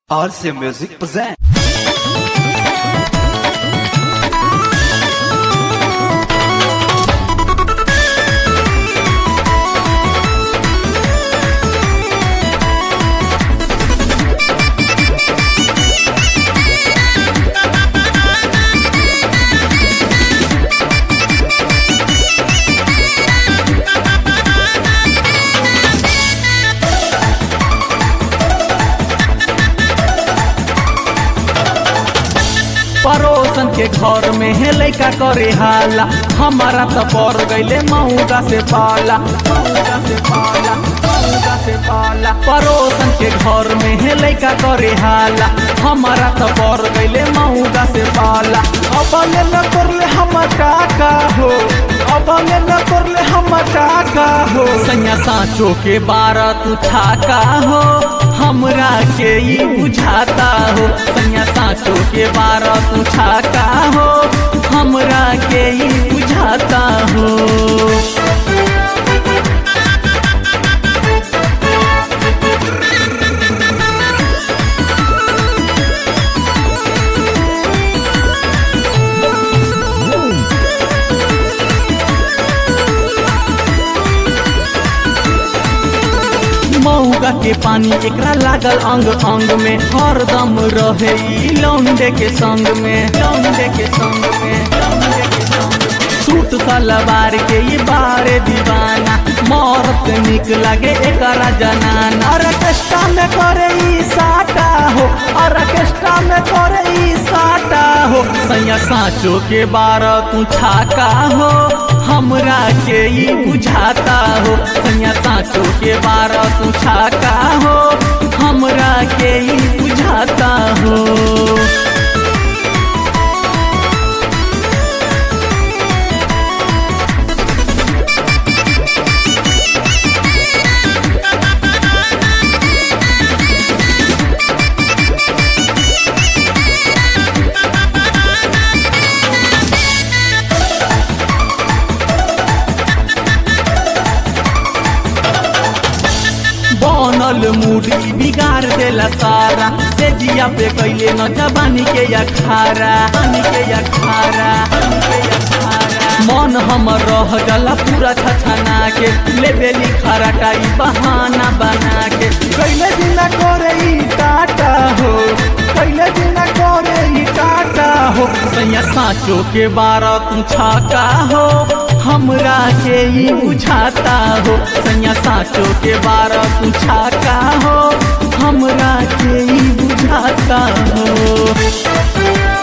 RC Music present. पड़ोसन के घर में है लैका करे हाला हमारा तो पड़ गईले मऊगा से पाला मऊगा से पाला मऊगा से पाला पड़ोसन के घर में है लैका करे हाला हमारा तो पड़ गईले मऊगा से पाला अब न करले हम काका हो अब न करले हम काका हो सैया साँचो के बारह तू ठाका हो हमरा के ई बुझाता हो सैया साँचो के बारह तू ठाका हो हमरा के ई बुझाता हो मऊगा के पानी एकरा लागल अंग अंग में हरदम रहे ई लौंडे के संग में लौंडे के संग में लौंडे के संग में सूट सलवार के ये बारे दीवाना मौरत निक लगे एकरा जनाना ऑर्केस्ट्रा में करे ई साटा हो ऑर्केस्ट्रा में करे ई साटा हो सैया साँचो के बारह तू छाका हो हमरा के ई बुझाता हो सैया साँचो के बारह तू छाका हो हमरा के ई बुझाता हो बनल मूडी बिगाड़ देला सारा से जिया पे कैले न जबानी के अखारा पानी के अखारा पानी के अखारा मन हमर रह गला पूरा छछना के ले बेली खराटाई बहाना बना के कैले दिन करे ई टाटा हो कैले दिन करे ई टाटा हो सैया साँचो के बारह तू छाका हो हमरा के ई बुझाता हो सैया साँचो के बारह तू छाका हो हमरा के ई बुझाता हो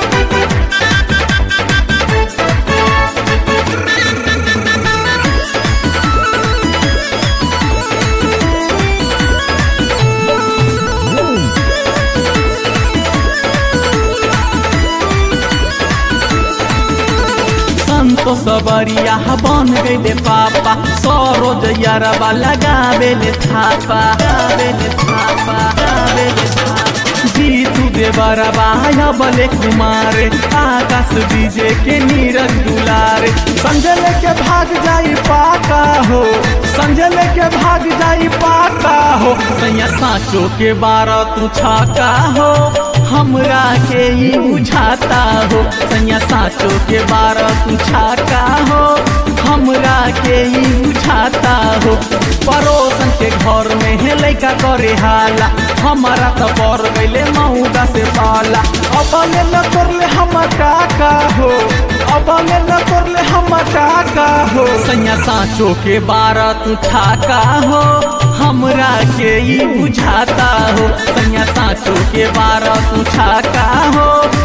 संतो सबरिया बन गईले पापा सरोज यारबा लगावेले थापा लगावेले थापा लगावेले थापा जीतू देवरबा बले कुमार आकाश डीजे के नीरज दुलारे संजल के भाग जाई पाका हो संजल के भाग जाई पाका हो सैया साँचो के बारह तू छाका हो हमरा के ई बुझाता हो सैया साँचो के बारह तू छाका हो हमरा के ई बुझाता हो पड़ोसन के घर में है लैका करे हाला हमारा तो पड़ गईले मऊगा से पाला अब न करले हम काका हो अब न करले हम काका हो सैया साँचो के बारह तू ठाका हो हमरा के ई बुझाता हो सैया साँचो के बारह तू छाका हो